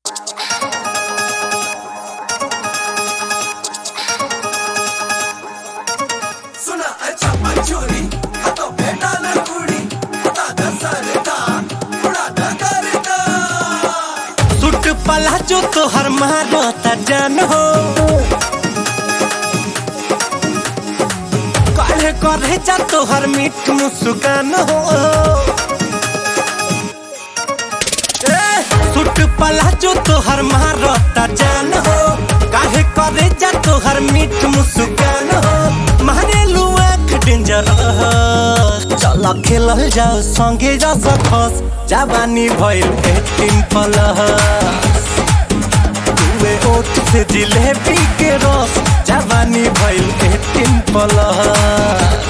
सुना अच्छा मंचूरी हाथों पे डाला कुड़ी हटा द सरदा उड़ा द करदा सुट पला जो तोहर मारो त जान हो काहे करे जा तोहर मीठ मुस्कान हो ए, सुट पला जो तोहर मारो त जान हो काहे करे जा तोहर मीठ मुस्कान हो मारे लुआ डेंजर चल खेलल जाओ संगे जा सकस जवानी भइल एटीन प्लस तुए ओठ से जिलेबी के रस जवानी भइल एटीन प्लस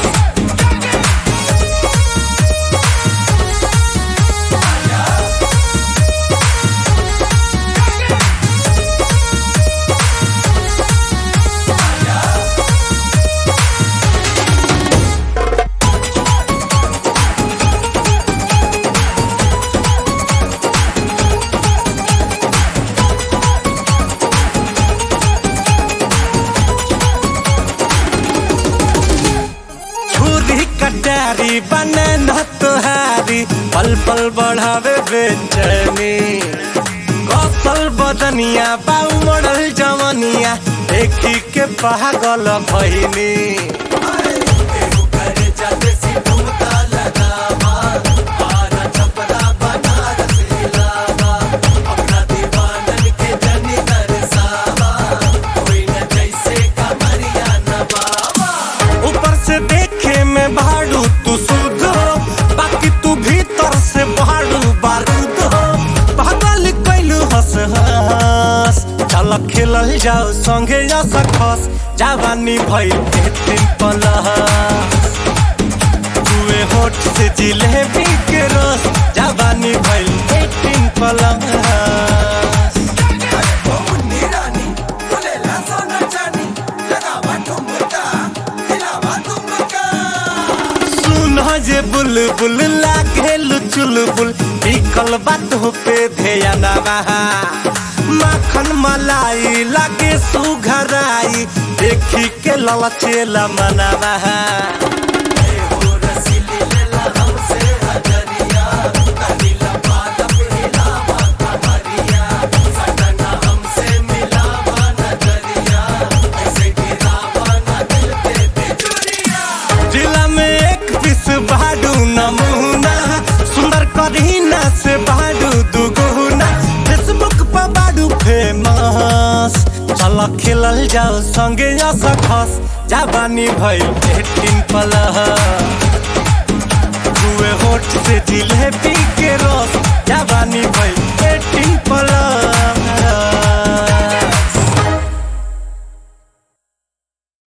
छुरी कटारी बने न तुहारी पल पल बढ़ावे बेचैनी कौशल बदनिया बाऊ मॉडल जवनिया देखी के पागल भइनी एहू करे जाते सी ठुमका लगावा आरा छपरा बनारस हिलावा अपना दीवानन के जनी दरसावा कोई न जैसे कमरिया नवावा ऊपर से देखे में भाड़ू तू शुद्ध हो बाकी तू भीतर से भाड़ू बारूद हो पागल कैलू हंस हंस चल खेलल जाओ संगे जा सकस जवानी भइल एटीन प्लस तुए होठ से जिलेबी के रस जवानी भइल एटीन प्लस मुन्नी रानी खुलेला सोना चानी लगावा ठुमका हिलावा तुमका सुन जे बुलबुल लागे चुलबुल बिकल बात पे ध्यान बहा माखन मलाई लागे सुघराई देखी के ललचेला मनवा एहो रसीली लेला हमसे हजरिया कनीला पालप हिलावा कमरिया सटना हमसे मिलावा नजरिया ऐसे गिरावा न दिल पे बिजुरिया जिला में एक पीस बाडू नमूना सुंदर करीना से बाडू दुगुना फेसबुक पर बाडू फेमस चल खेलल जाओ संगे जा सकस जवानी भइल एटीन प्लस दुए होठ से जिलेबी के रस जवानी भइल एटीन प्लस